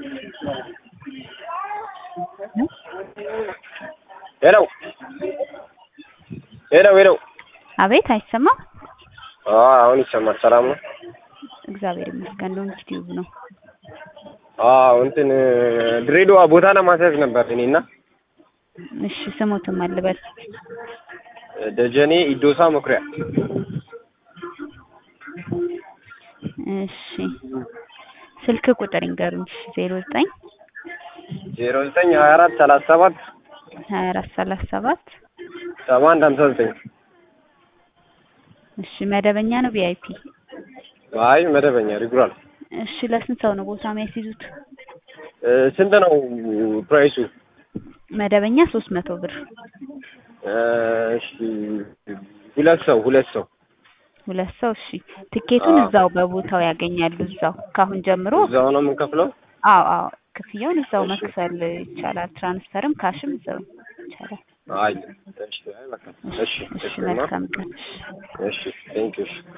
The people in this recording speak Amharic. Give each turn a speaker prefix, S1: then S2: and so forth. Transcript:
S1: ሄሎ ሄሎ ሄሎ
S2: አቤት አይሰማም?
S1: አዎ አሁን ይሰማል። ሰላም ነው?
S2: እግዚአብሔር ይመስገን። ሎንግ ቲዩብ ነው።
S1: አዎ እንትን ድሬዳዋ ቦታ ለማስያዝ ነበር እኔና
S2: እሺ ስሙትም አልበል
S1: ደጀኔ ኢዶሳ መኩሪያ
S2: እሺ ስልክ ቁጥር ይንገሩኝ። ዜሮ ዘጠኝ
S1: ዜሮ ዘጠኝ ሀያ አራት ሰላሳ ሰባት
S2: ሀያ አራት ሰላሳ ሰባት
S1: ሰባ አንድ ሀምሳ ዘጠኝ
S2: እሺ መደበኛ ነው ቪአይፒ?
S1: አይ መደበኛ ሪጉራል።
S2: እሺ ለስንት ሰው ነው ቦታ የሚያስይዙት?
S1: ስንት ነው ፕራይሱ?
S2: መደበኛ ሶስት መቶ ብር
S1: እሺ ሁለት ሰው ሁለት ሰው
S2: ሁለት ሰው እሺ ትኬቱን
S1: አዎ።
S2: እዛው በቦታው ያገኛሉ እዛው ካሁን ጀምሮ
S1: እዛው ነው የምንከፍለው?
S2: አዎ አዎ ክፍያውን እዛው መክፈል ይቻላል ትራንስፈርም ካሽም እዛው ይቻላል
S1: አይ እሺ አይ በቃ እሺ
S2: እሺ
S1: እሺ
S2: መልካም ቀን
S1: እሺ ቴንክ ዩ